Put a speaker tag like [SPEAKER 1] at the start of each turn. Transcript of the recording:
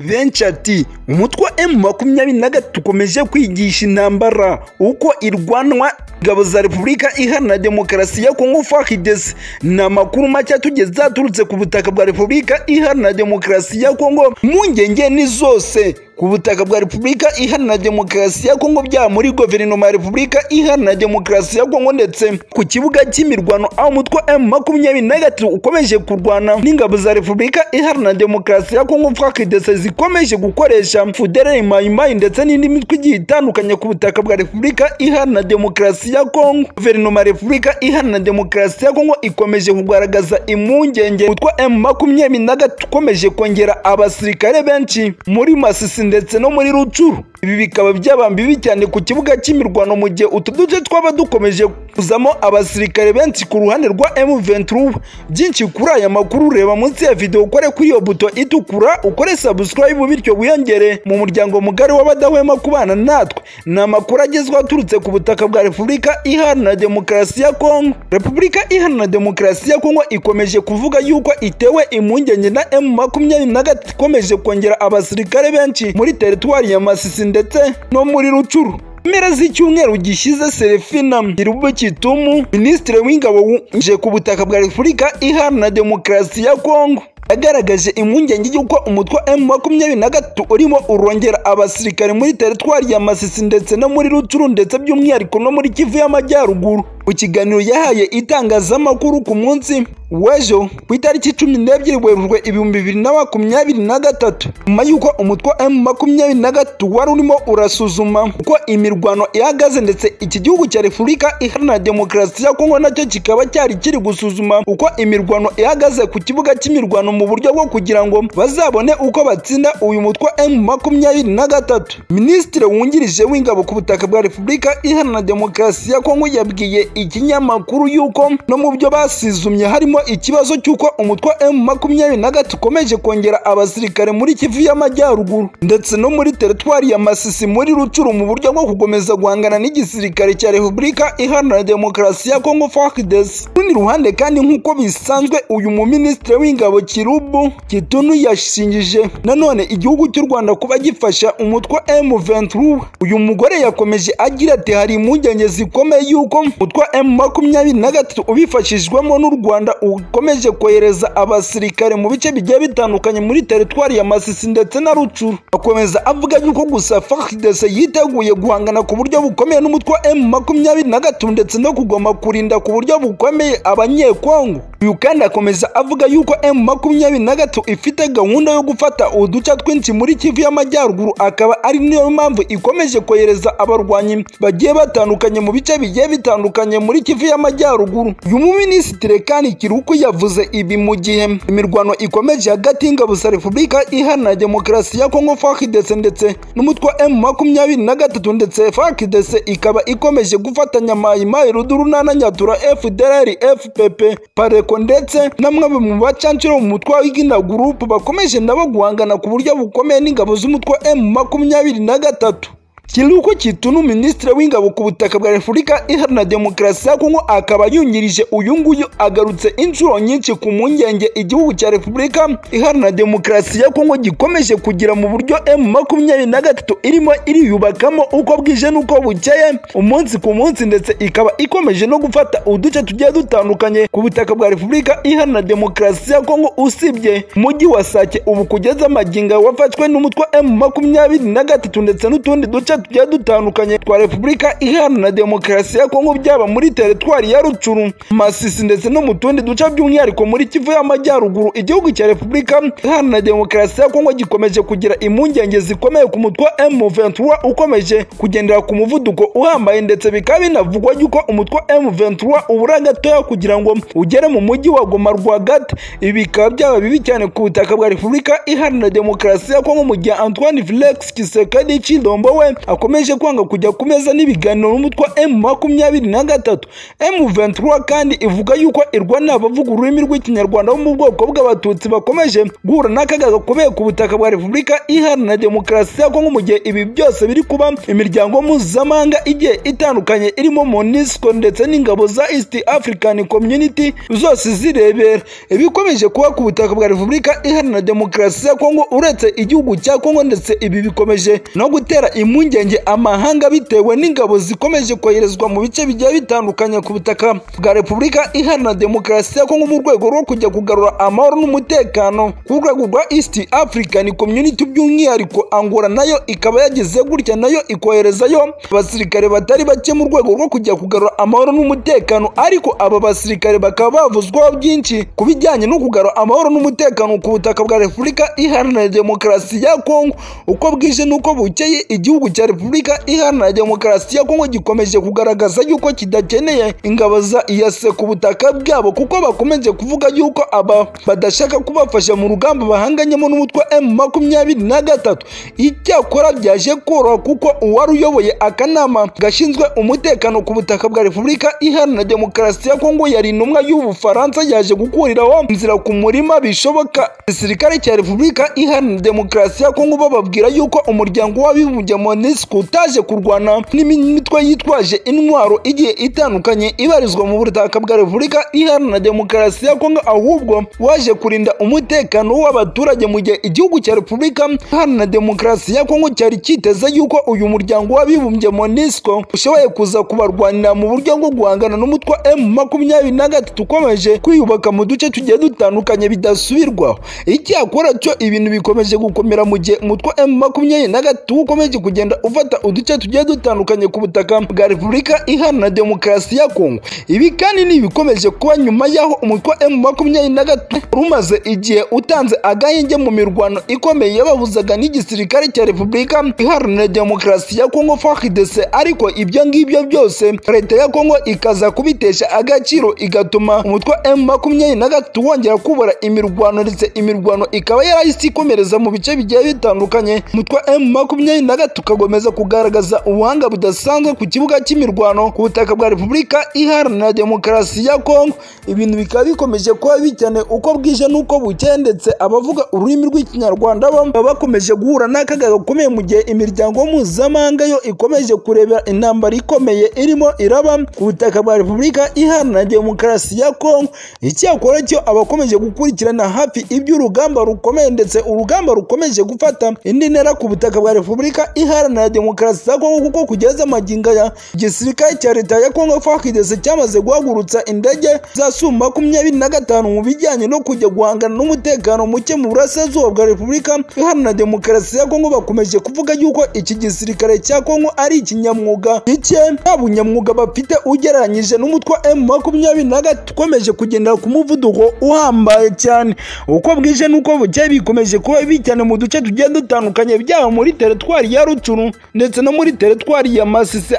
[SPEAKER 1] Benshi ati umutwe wa emu makumyabiri na gatatu ukomeje kwigisha intambara uko irwanwa ingabo za repubulika iharanira demokarasi ya kongo fahidesi ni amakuru make tugeze zaturutse ku butaka bwa repubulika iharanira demokarasi ya kongo impungenge ni zose ku butaka bwa repubulika iharanira demokarasi ya kongo byaba muri guverinoma ya repubulika iharanira demokarasi ya kongo ndetse ku kibuga cy'imirwano aho umutwe wa emu makumyabiri na gatatu ukomeje kurwana n'ingabo za repubulika iharanira demokarasi ya kongo fahidesi zikomeje gukoresha fudereri mayimayi ndetse n'indi mitwe igiye itandukanye ku butaka bwa repubulika iharanira demokarasi ya kongo guverinoma ya repubulika iharanira demokarasi ya kongo ikomeje kugaragaza impungenge umutwe wa emu makumyabiri na gatatu ukomeje kongera abasirikare benshi muri masisi ndetse no muri rucuru ibi bikaba byaba bibi cyane ku kibuga cy'imirwano mu gihe utu duce twaba dukomeje kuzamo abasirikare benshi ku ruhande rwa M23 byinshi kuri aya makuru reba munsi ya video ukore kuri iyo buto itukura ukore subscribe bityo wiyongere mu muryango mugari w'abadahwema kubana natwe ni amakuru agezwa aturutse ku butaka bwa Repubulika Iharanira Demokarasi ya Kongo Repubulika Iharanira Demokarasi ya Kongo ikomeje kuvuga yuko itewe impungenge na M23 ikomeje kongera abasirikare benshi muri teritwari ya Masisi ndetse no muri rucuru mpera z'icyumweru gishize serefina irubo kitumu minisitiri w'ingabo wuje ku butaka bwa repubulika iharanira demokarasi ya kongo yagaragaje impungenge y'uko umutwe wa emu makumyabiri na gatatu urimo urongera abasirikare muri teritwari ya masisi ndetse no muri rucuru ndetse by'umwihariko no muri kivu y'amajyaruguru mu kiganiro yahaye itangazamakuru ku munsi w'ejo ku itariki cumi n'ebyiri werurwe ibihumbi bibiri na makumyabiri na gatatu nyuma y'uko umutwe wa emu makumyabiri na gatatu wari urimo urasuzuma uko imirwano ihagaze ndetse iki gihugu cya repubulika iharanira demokarasi ya kongo nacyo kikaba cyari kiri gusuzuma uko imirwano ihagaze ku kibuga cy'imirwano mu buryo bwo kugira ngo bazabone uko batsinda uyu mutwe wa emu makumyabiri na gatatu minisitiri wungirije w'ingabo ku butaka bwa repubulika iharanira demokarasi ya kongo yabwiye ikinyamakuru y'uko no mu byo basizumye harimo ikibazo cy'uko umutwe wa emu makumyabiri na gatatu ukomeje kongera abasirikare muri kivu y'amajyaruguru ndetse no muri teritwari ya masisi muri rucuru mu buryo bwo gukomeza guhangana n'igisirikare cya repubulika iharanira demokarasi ya kongo fakides ku rundi ruhande kandi nk'uko bisanzwe uyu muminisitiri w'ingabo kirubu kitunu yashingije nanone igihugu cy'u rwanda kuba gifasha umutwe wa emu venturu uyu mugore yakomeje agira ati hari impungenge zikomeye y'uko umutwe wa emu makumyabiri na gatatu ubifashijwemo n'u rwanda ukomeje kohereza abasirikare mu bice bigiye bitandukanye muri teritwari ya masisi ndetse na rucuru akomeza avuga yuko gusa fahidese yiteguye guhangana ku buryo bukomeye n'umutwe wa emu makumyabiri na gatatu ndetse no kugoma kurinda ku buryo bukomeye abanyekongo uyu kandi akomeza avuga yuko emu makumyabiri na gatatu ifite gahunda yo gufata uduce twinshi muri kivu y'amajyaruguru akaba ari niyo mpamvu ikomeje kohereza abarwanyi bagiye batandukanye mu bice bigiye bitandukanye muri kivu y'amajyaruguru uyu muminisitiri kandi kiruku yavuze ibi mu gihe imirwano ikomeje hagati y'ingabo za repubulika iharanira demokarasi ya kongo fahidese ndetse n'umutwe wa emu makumyabiri na gatatu ndetse fahidese ikaba ikomeje gufatanya mayimayi rudurunana nyatura fdr fpp pareko ndetse namwe mu bacancuro mu mutwe wa igina gurupu bakomeje nabo guhangana ku buryo bukomeye n'ingabo z'umutwe wa emu makumyabiri na gatatu kiruko kitunu minisitiri w'ingabo ku butaka bwa repubulika iharanira demokarasi ya kongo akaba yungirije uyu nguyu agarutse inshuro nyinshi ku mpungenge igihugu cya repubulika iharanira demokarasi ya kongo gikomeje kugira mu buryo emu makumyabiri na gatatu irimo iriyubakamo uko bwije n'uko bukeye umunsi ku munsi ndetse ikaba ikomeje no gufata uduce tugiye dutandukanye ku butaka bwa repubulika iharanira demokarasi ya kongo usibye umujyi wa sake ubu kugeza amaginga wafashwe n'umutwe emu makumyabiri na gatatu ndetse n'utundi duce tugiye dutandukanye twa repubulika iharanira demokarasi ya kongo byaba muri teritwari ya rucuru masisi ndetse no mu tundi duce by'umwihariko muri kivu y'amajyaruguru igihugu cya repubulika iharanira demokarasi ya kongo gikomeje kugira impungenge zikomeye ku mutwe wa M23 ukomeje kugendera ku muvuduko uhambaye ndetse bikaba binavugwa yuko umutwe wa M23 ubura gatoya kugira ngo ugere mu mujyi wa Goma rwagati ibi bikaba byaba bibi cyane ku butaka bwa repubulika iharanira demokarasi ya kongo mu gihe Antoine Felix Tshisekedi Tshilombo we akomeje kwanga kujya ku meza n'ibiganiro n'umutwe wa emu makumyabiri na gatatu emu ventura kandi ivuga yuko irwanira abavuga ururimi rw'ikinyarwanda bo mu bwoko bw'abatutsi bakomeje guhura n'akaga gakomeye ku butaka bwa repubulika iharanira demokarasi ya kongo mu gihe ibi byose biri kuba imiryango mpuzamahanga igiye itandukanye irimo monisco ndetse n'ingabo za east african community zose zirebera ibikomeje kuba ku butaka bwa repubulika iharanira demokarasi ya kongo uretse igihugu cya kongo ndetse ibi bikomeje no gutera impungenge amahanga bitewe n'ingabo zikomeje koherezwa mu bice bigiye bitandukanye ku butaka bwa repubulika iharanira demokarasi ya kongo mu rwego rwo kujya kugarura amahoro n'umutekano ku rwego rwa east african community by'umwihariko angola nayo ikaba yagize gutya nayo ikoherezayo abasirikare batari bake mu rwego rwo kujya kugarura amahoro n'umutekano ariko aba basirikare bakaba bavuzwaho byinshi ku bijyanye no kugarura amahoro n'umutekano ku butaka bwa repubulika iharanira demokarasi ya kongo uko bwije n'uko bukeye igihugu cya repubulika iharanira demokarasi ya kongo gikomeje kugaragaza yuko kidakeneye ingabo za iyase ku butaka bwabo kuko bakomeje kuvuga yuko aba badashaka kubafasha mu rugamba bahanganyemo n'umutwe emu makumyabiri na gatatu icyakora byaje koroha kuko uwari uyoboye akanama gashinzwe umutekano ku butaka bwa repubulika iharanira demokarasi ya kongo yari intumwa y'ubufaransa yaje gukuriraho inzira ku murima bishoboka igisirikare cya repubulika iharanira demokarasi ya kongo bababwira yuko umuryango w'abibumbye monisco utaje kurwana n'imitwe yitwaje intwaro igiye itandukanye ibarizwa mu butaka bwa repubulika iharanira demokarasi ya kongo ahubwo waje kurinda umutekano w'abaturage mu gihe igihugu cya repubulika iharanira demokarasi ya kongo cyari kiteze yuko uyu muryango w'abibumbye monisco ushoboye kuza kubarwanira mu buryo bwo guhangana n'umutwe wa emu makumyabiri na gatatu ukomeje kwiyubaka mu duce tugiye dutandukanye bidasubirwaho icyakora cyo ibintu bikomeje gukomera mu gihe umutwe wa emu makumyabiri na gatatu ukomeje kugenda ufata uduce tugiye dutandukanye ku butaka bwa repubulika iharanira demokarasi ya kongo ibi kandi ni ibikomeje kuba nyuma y'aho umutwe wa emu makumyabiri na gatatu rumaze igihe utanze agahenge mu mirwano ikomeye yabahuzaga n'igisirikare cya repubulika iharanira demokarasi ya kongo fahidese ariko ibyo ngibyo byose leta ya kongo ikaza kubitesha agaciro igatuma umutwe wa emu makumyabiri na gatatu wongera kubura imirwano ndetse imirwano ikaba yarahise ikomereza mu bice bigiye bitandukanye umutwe wa emu makumyabiri na gatatu ukakomeza kugaragaza ubuhanga budasanzwe ku kibuga cy'imirwano ku butaka bwa repubulika iharanira demokarasi ya kongo ibintu bikaba bikomeje kuba bikene uko bwije n'uko bukeye ndetse abavuga ururimi rw'ikinyarwanda baba bakomeje guhura n'akaga gakomeye mu gihe imiryango mpuzamahanga yo ikomeje kurebera intambara ikomeye irimo iraba ku butaka bwa repubulika iharanira demokarasi ya kongo icyakora cyo abakomeje gukurikirana hafi iby'urugamba rukomeye ndetse urugamba rukomeje gufata indi ntera ku butaka bwa repubulika iharanira demokarasi ya kongo kuko kugeza amagingo ya gisirikare cya leta ya kongo fakidese cyamaze guhagurutsa indege za su makumyabiri na gatanu mu bijyanye no kujya guhangana n'umutekano muke mu burasirazuba bwa repubulika iharanira demokarasi ya kongo bakomeje kuvuga yuko iki gisirikare cya kongo ari ikinyamwuga gike nta bunyamwuga bafite ugereranyije n'umutwe wa emu makumyabiri na gatatu ukomeje kugendera ku muvuduko uhambaye cyane uko bwije n'uko bukeye bikomeje kuba bibi cyane mu duce tugiye dutandukanye byaba muri teritwari ya rucuru ndetse no muri teritwari ya masisi